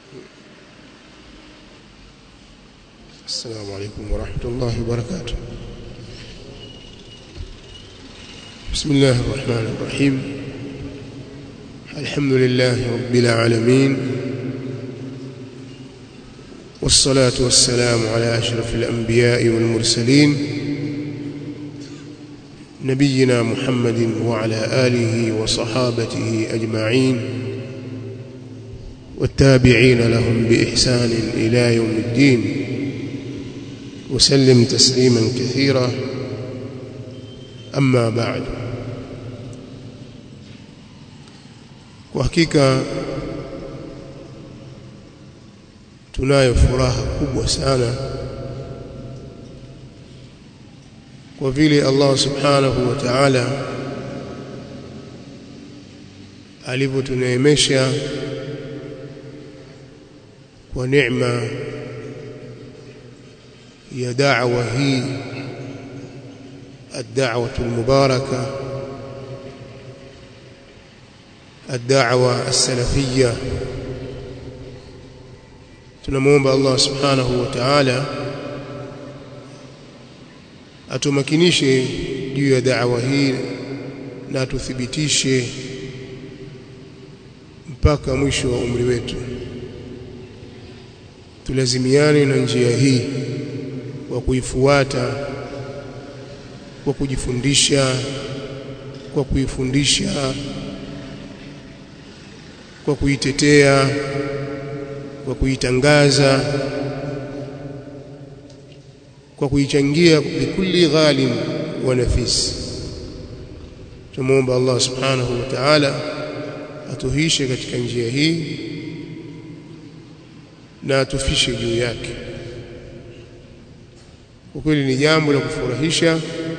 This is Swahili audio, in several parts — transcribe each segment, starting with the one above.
السلام عليكم ورحمة الله وبركاته بسم الله الرحمن الرحيم الحمد لله رب العالمين والصلاة والسلام على أشرف الأنبياء والمرسلين نبينا محمد وعلى آله وصحابته أجمعين والتابعين لهم بإحسان إلى يوم الدين وسلم تسليما كثيرا أما بعد وحقيقة tunayo furaha kubwa sana kwa vile Allah subhanahu wa ta'ala alivyotuneemesha kwa neema ya da'wa hii الدعوة المباركة الدعوة السلفية tunamuomba Allah subhanahu wa ta'ala atumakinishe juu ya da'wa hii na tuthibitishe mpaka mwisho wa umri wetu tulazimiane na njia hii kwa kuifuata kwa kujifundisha kwa kuifundisha kwa kuitetea kwa kuitangaza kwa kuichangia bikulli ghalim wa nafis tumuomba Allah subhanahu wa ta'ala atuhishe katika njia hii na atufishe juu yake kwa kweli ni jambo la kufurahisha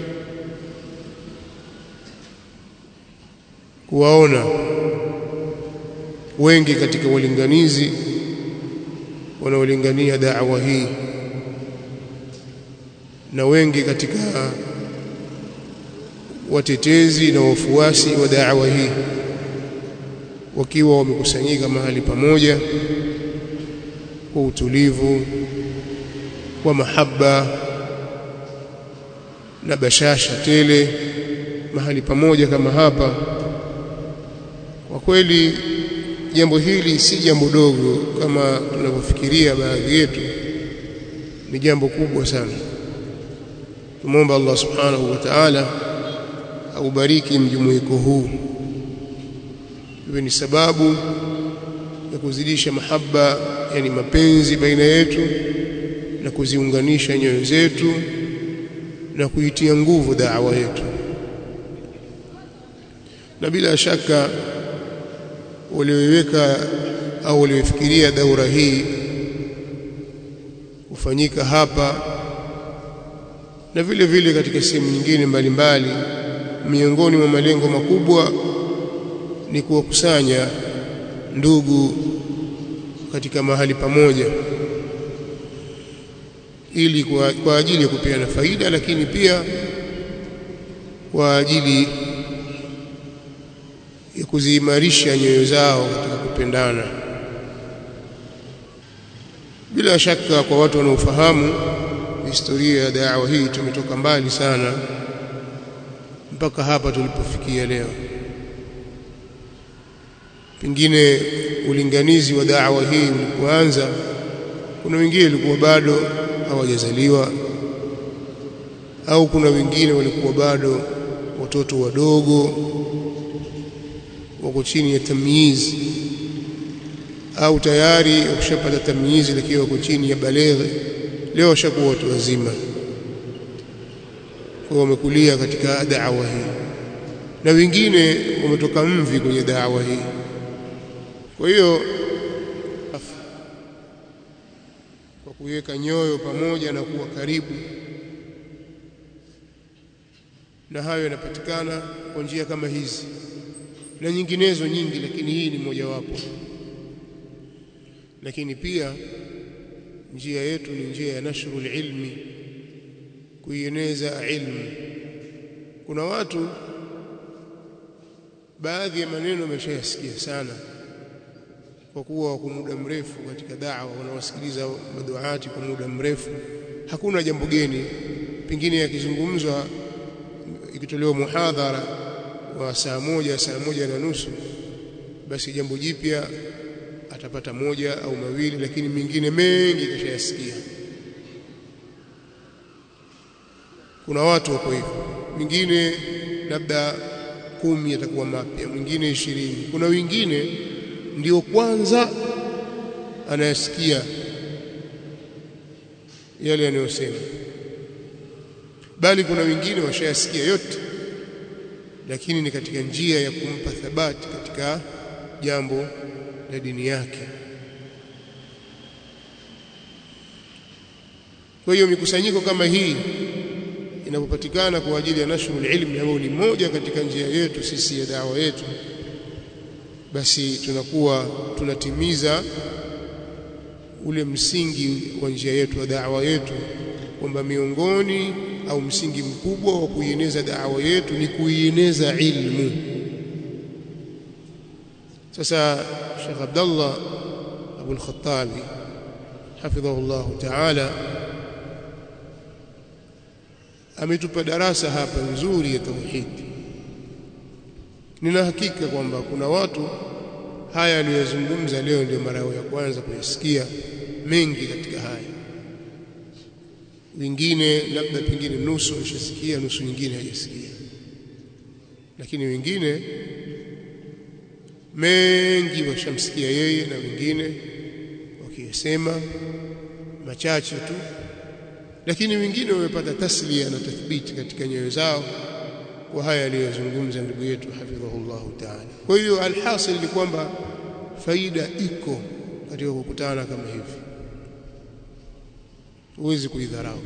kuwaona wengi katika walinganizi wanaolingania da'wa hii na wengi katika watetezi na wafuasi wa da'wa hii wakiwa wamekusanyika mahali pamoja kwa utulivu kwa mahaba na bashasha tele mahali pamoja kama hapa kwa kweli jambo hili si jambo dogo kama tunavyofikiria baadhi yetu ni jambo kubwa sana tumomba Allah subhanahu wa ta'ala aubariki mjumuiko huu iwe ni sababu ya kuzidisha mahaba yani mapenzi baina yetu na kuziunganisha nyoyo zetu na kuitia nguvu da'wa yetu na bila shaka walioiweka au waliofikiria daura hii kufanyika hapa na vile vile katika sehemu nyingine mbalimbali miongoni mwa malengo makubwa ni kuwakusanya ndugu katika mahali pamoja ili kwa, kwa ajili ya kupeana faida lakini pia kwa ajili ya kuziimarisha nyoyo zao katika kupendana bila shaka kwa watu wanaofahamu historia ya da'wa hii tumetoka mbali sana mpaka hapa tulipofikia leo pengine ulinganizi wa da'wa hii ulipoanza kuna wengine walikuwa bado hawajazaliwa au kuna wengine walikuwa bado watoto wadogo wako chini ya tamyiz au tayari wakishapata tamyizi lakini wako chini ya baleghe leo washakuwa watu wazima kwa wamekulia katika da'wa hii na wengine wametoka mvi kwenye da'wa hii kwa hiyo kwa kuweka nyoyo pamoja na kuwa karibu na hayo yanapatikana kwa njia kama hizi na nyinginezo nyingi lakini hii ni mojawapo lakini pia njia yetu ni njia ya nashrul ilmi kuieneza ilmu kuna watu baadhi ya maneno wameshayasikia sana kwa kuwa kwa muda mrefu katika da'wa wanawasikiliza maduati kwa muda mrefu hakuna jambo geni pengine yakizungumzwa ikitolewa muhadhara wa saa moja saa moja na nusu basi jambo jipya atapata moja au mawili lakini mengine mengi kashayasikia kuna watu wako hivyo mwingine labda kumi atakuwa mapya mwingine ishirini kuna wengine ndio kwanza anayasikia yale yanayosema bali kuna wengine washayasikia yote lakini ni katika njia ya kumpa thabati katika jambo la dini yake kwa hiyo mikusanyiko kama hii inapopatikana kwa ajili ya nashrul ilmi ambayo ni moja katika njia yetu sisi ya dawa yetu basi tunakuwa tunatimiza ule msingi wa njia yetu ya da'wa yetu kwamba miongoni au msingi mkubwa wa kuieneza da'wa yetu ni kuieneza ilmu sasa Sheikh Abdullah Abu al-Khattabi hafidhahu Allah ta'ala ametupa darasa hapa nzuri ya tauhidi nina hakika kwamba kuna watu haya aliyozungumza leo ndio mara ya kwanza kuyasikia mengi katika haya wengine labda pengine nusu washasikia nusu nyingine hajasikia lakini wengine mengi washamsikia yeye na wengine wakiyasema machache tu lakini wengine wamepata taslia na tathbiti katika nyoyo zao kwa haya aliyozungumza ndugu yetu hafidhahullahu ta'ala kwa hiyo alhasil ni kwamba faida iko katika kukutana kama hivi huwezi kuidharau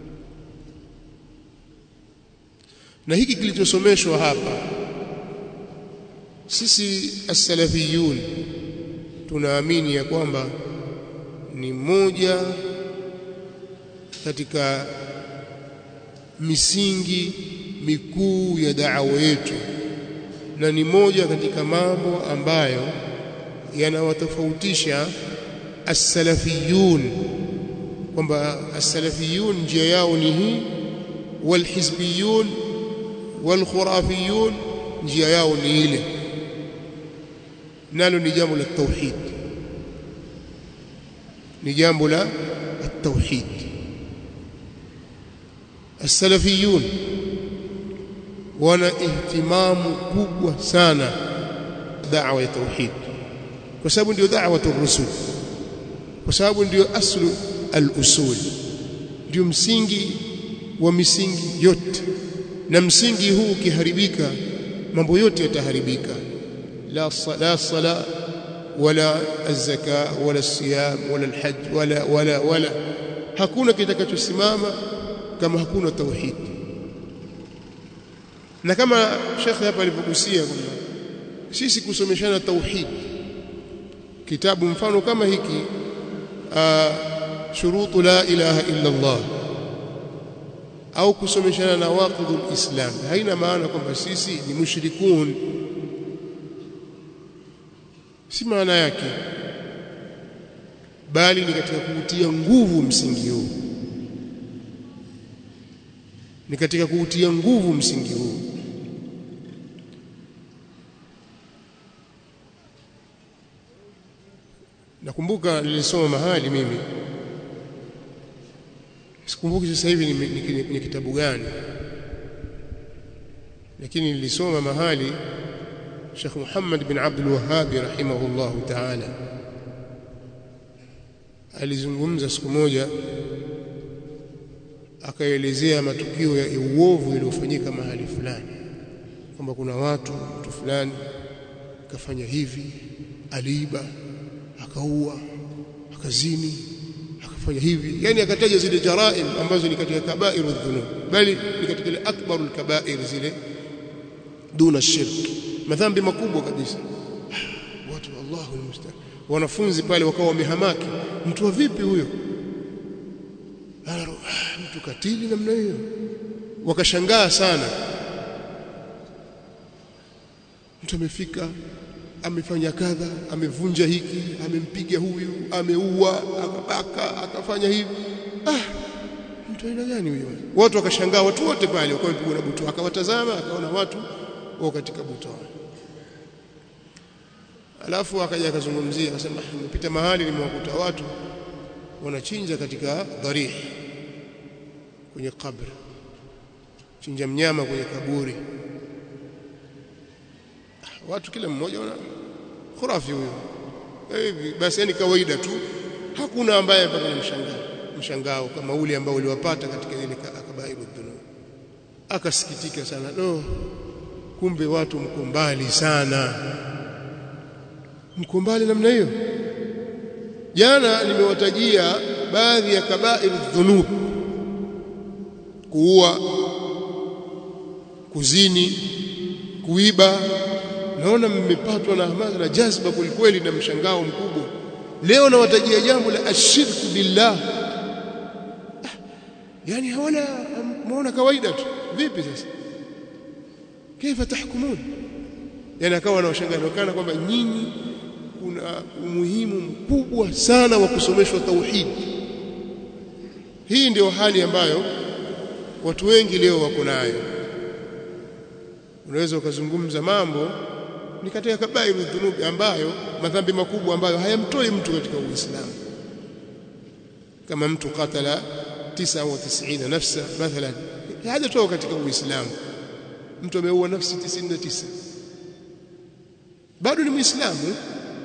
na hiki kilichosomeshwa hapa sisi as-salafiyun tunaamini ya kwamba ni moja katika misingi mikuu ya da'wa yetu na ni moja katika mambo ambayo yanawatofautisha as-salafiyun kwamba as-salafiyun njia yao ni hii walhizbiyun walkhurafiyun njia yao ni ile nalo ni jambo la tauhid ni jambo la tauhid as-salafiyun wana ihtimamu kubwa sana da'wa ya tauhid kwa sababu ndio da'wa rusul kwa sababu ndio aslu al-usul ndio msingi wa misingi yote na msingi huu ukiharibika mambo yote yataharibika la sala sala wala az-zaka wala siyam wala al-hajj wala wala wala hakuna kitakachosimama kama hakuna tauhid na kama shekhe hapa alivyogusia kwamba sisi kusomeshana tauhid kitabu mfano kama hiki shurutu la ilaha illa Allah au kusomeshana na waqidul islam haina maana kwamba sisi ni mushrikun si maana yake bali ni katika kuutia nguvu msingi huu ni katika kuutia nguvu msingi huu nakumbuka nilisoma mahali mimi sikumbuki sasa hivi ni kwenye kitabu gani lakini nilisoma mahali Sheikh Muhammad bin Abdul Wahhab rahimahullahu ta'ala alizungumza siku moja akaelezea matukio ya uovu yaliyofanyika mahali fulani kwamba kuna watu mtu fulani akafanya hivi aliiba akaua akazini akafanya hivi yani akataja zile jaraim ambazo ni katika kabairu dhunub bali ni katika ile akbarul kabair zile duna shirk madhambi makubwa kabisa watu Allahu almusta'an wanafunzi pale wakawa wamehamaki mtu wa vipi huyo mtu katili namna hiyo wakashangaa sana mtu amefika amefanya kadha amevunja hiki amempiga huyu ameua akabaka akafanya hivi ah mtu aina gani huyo watu wakashangaa watu wote pale wakawa wamepigwa na butoa akawatazama akaona watu wao katika butoa alafu akaja akazungumzia akasema nimepita mahali nimewakuta watu wanachinja katika dharih kwenye kabri chinja mnyama kwenye kaburi watu kila mmoja wana khurafi huyo hivi basi yani kawaida tu hakuna ambaye apata na mshangao mshangao kama ule ambao uliwapata katika ile kabairu dhunub akasikitika sana no kumbe watu mko mbali sana mko mbali namna hiyo jana nimewatajia baadhi ya kabairu dhunub kuua kuzini kuiba naona mmepatwa na hamasa na jazba kwelikweli na mshangao mkubwa leo nawatajia jambo la ashirku billah ah, yani hawana muona kawaida tu vipi sasa kaifa tahkumun yani akawa anawashangaa kana kwamba nyinyi kuna umuhimu mkubwa sana wa kusomeshwa tauhid hii ndio hali ambayo watu wengi leo wako nayo unaweza ukazungumza mambo ni katika kabairu dhunubi ambayo madhambi makubwa ambayo hayamtoi mtu katika uislamu kama mtu katala 99 nafsa mathalan hajatoka katika uislamu mtu ameua nafsi 99 bado ni muislamu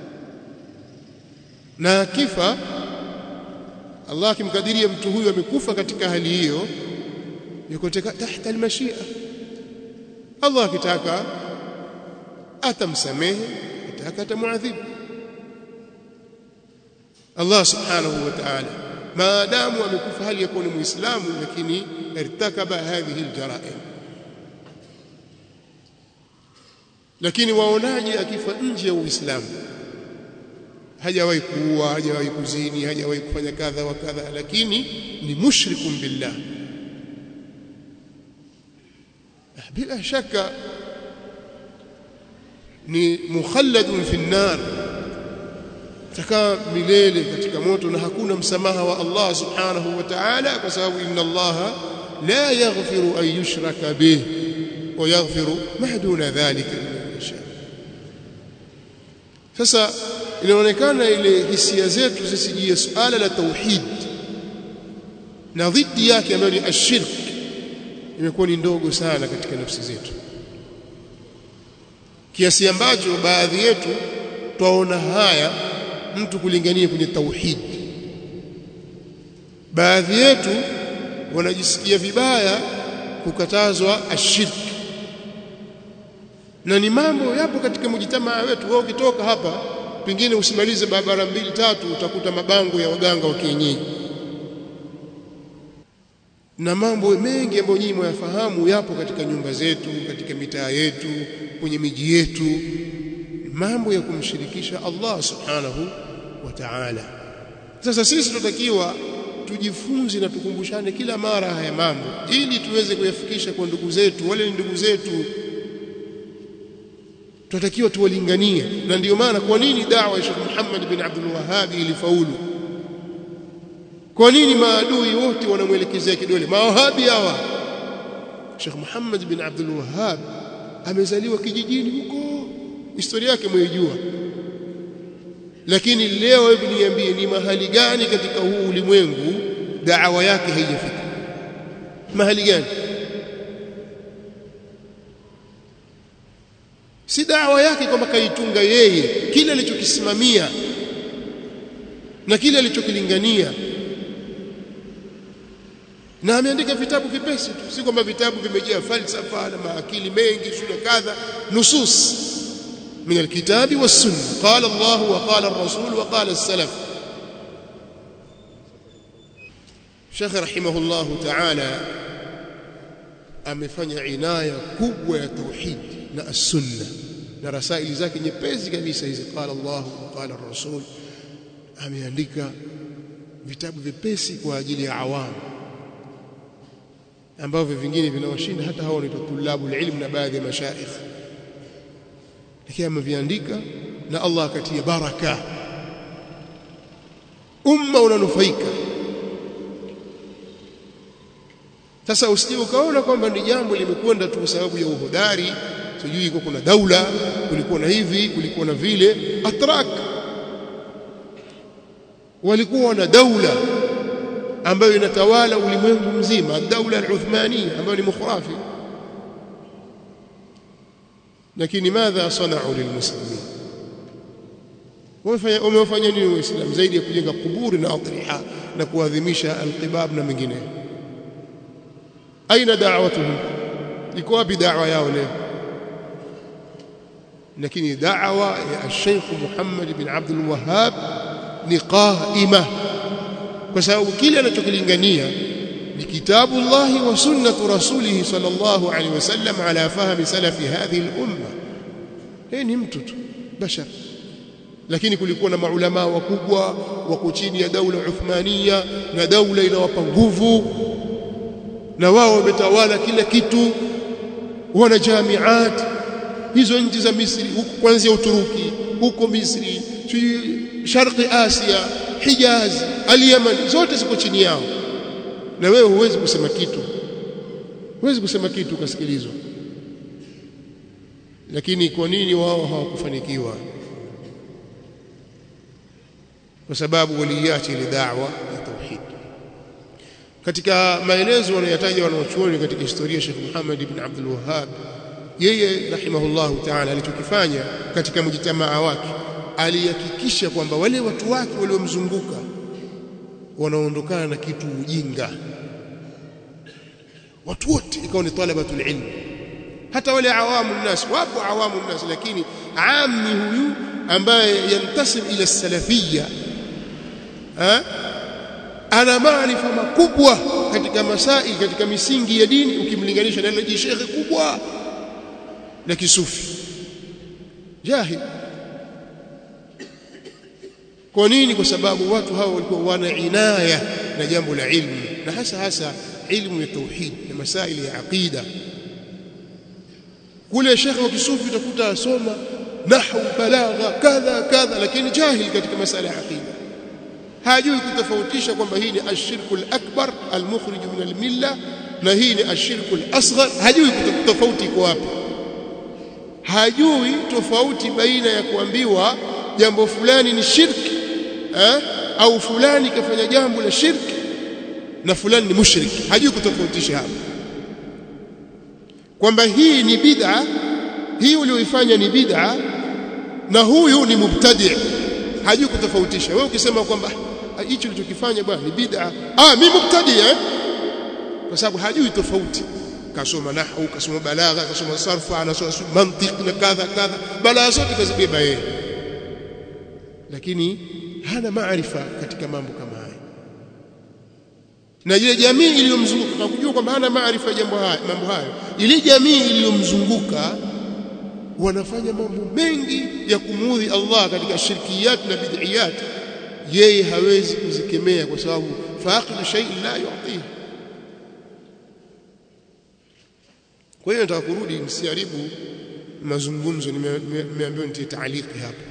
na akifa Allah akimkadiria mtu huyu amekufa katika hali hiyo yuko tahta almashia Allah akitaka atamsamehe akitaka atamuadhibu Allah subhanahu wa ta'ala maadamu amekufa hali yakuwa ni muislamu lakini irtakaba hadhihi aljaraim lakini waonaje akifa nje ya uislamu hajawahi kuua hajawahi kuzini hajawahi kufanya kadha wa kadha lakini ni mushrikun billah bila shaka ni mukhalladun fi nar takaa milele katika moto na hakuna msamaha wa Allah subhanahu wa ta'ala kwa sababu inna Allah la yaghfiru an yushraka bih wa yaghfiru ma duna dhalika liman yasha sasa inaonekana ile hisia zetu zisijie suala la tauhid na dhidi yake ambayo ni ashirk imekuwa ni ndogo sana katika nafsi zetu kiasi ambacho baadhi yetu twaona haya mtu kulingania kwenye tauhid baadhi yetu wanajisikia vibaya kukatazwa ashirk na ni mambo yapo katika mujitamaa wetu wewe ukitoka hapa pengine usimalize barabara mbili tatu utakuta mabango ya waganga wa kienyeji na mambo mengi ambayo nyinyi mwayafahamu yapo katika nyumba zetu katika mitaa yetu kwenye miji yetu mambo ya kumshirikisha Allah subhanahu wa ta'ala sasa sisi tunatakiwa tujifunze na tukumbushane kila mara haya mambo ili tuweze kuyafikisha kwa ndugu zetu wale ni ndugu zetu tunatakiwa tuwalinganie na ndiyo maana kwa nini da'wa ya Sheikh Muhammad bin Abdul Wahhab ilifaulu kwa nini maadui wote wanamwelekezea kidole mawahabi hawa Sheikh Muhammad bin Abdul Wahhab amezaliwa kijijini huko historia yake mwaijua lakini leo hebu niambie ni mahali gani katika huu ulimwengu da'wa yake haijafika mahali gani si dawa yake kwamba kaitunga yeye kile alichokisimamia na kile alichokilingania na ameandika vitabu vipesi tu si kwamba vitabu vimejaa falsafa na maakili mengi shule kadha nusus من الكتاب والسنة قال الله وقال الرسول وقال السلف شيخ رحمه الله تعالى amefanya inaya kubwa ya tauhid na as-sunna na rasaili zake nyepesi kabisa hizi qala Allah wa qala ar-rasul ameandika vitabu vipesi kwa ajili ya awamu ambavyo vingine vinawashinda hata hao ni tulabu ilmu na baadhi ya mashaikh lakini ameviandika na Allah akatia baraka umma unanufaika sasa usije ukaona kwamba ni jambo limekwenda tu kwa sababu ya uhodari sijui iko kuna daula kulikuwa na hivi kulikuwa na vile atrak walikuwa na daula ambayo inatawala ulimwengu mzima daula al-Uthmania ambayo ni mukhrafi lakini madha sanau lilmuslimin wamefanya nini waislamu zaidi ya kujenga kuburi na adriha na kuadhimisha alqibab na mengineyo aina da'watuhum iko wapi da'wa yao leo lakini da'wa ya Sheikh Muhammad bin Abdul Wahhab ni qaima kwa sababu kile anachokilingania ni kitabu Allah wa sunnatu rasulih sallallahu alaihi wasallam ala fahmi salafi hadhihi al-umma yeye ni mtu tu bashar lakini kulikuwa na maulama wakubwa wako chini ya daula Uthmania na daula inawapa nguvu na wao wametawala kila kitu wana jamiat hizo nchi za Misri huko kuanzia Uturuki huko Misri sharqi Asia Hijaz al-Yaman zote ziko chini yao na wewe huwezi kusema kitu huwezi kusema kitu ukasikilizwa lakini kwa nini wao hawakufanikiwa kwa sababu waliacha ile da'wa ya tauhid katika maelezo wanayotaja wanaochuoni katika historia ya Sheikh Muhammad ibn Abdul Wahhab yeye rahimahullahu ta'ala alichokifanya katika mjitamaa wake alihakikisha kwamba wale watu wake waliomzunguka wanaondokana na kitu ujinga watu wote ikawa ni talabatul ilm hata wale awamu nnas wapo awamu nnas lakini ammi huyu ambaye yantasib ila salafiyya ana maarifa makubwa katika masai katika misingi ya dini ukimlinganisha na ile shekhe kubwa la kisufi jahil kwa nini kwa sababu watu hao walikuwa wana inaya na jambo la ilmu na hasa hasa ilmu ya tauhid na masaili ya aqida kule shekhe wa kisufi utakuta asoma nahwu balagha kadha kadha lakini jahil katika masala ya aqida hajui kutofautisha kwamba hii ni ashirku al-akbar al-mukhrij min al-milla na hii ni ashirku al-asghar hajui tofauti iko wapi hajui tofauti baina ya kuambiwa jambo fulani ni shirki eh? au fulani kafanya jambo la shirki na fulani ni mushriki hajui kutofautisha hapo kwamba hii ni bid'a hii ulioifanya ni bid'a na huyu ni mubtadi' hajui kutofautisha wewe ukisema kwamba hicho ulichokifanya bwana ni bid'a ah mimi mubtadi' eh kwa sababu hajui tofauti kasoma nahwu kasoma balagha kasoma sarfa anasoma mantiq na kadha kadha balagha zote kazibeba yeye lakini hana maarifa katika mambo kama haya na ile jamii iliyomzunguka kwa kujua kwamba hana maarifa jambo haya mambo hayo ile jamii iliyomzunguka wanafanya mambo mengi ya kumuudhi Allah katika shirkiyat na bid'iyat yeye hawezi kuzikemea kwa sababu faqidu shay'in la yu'tihi kwa hiyo nataka kurudi nisiharibu mazungumzo nimeambiwa nitie taaliki hapa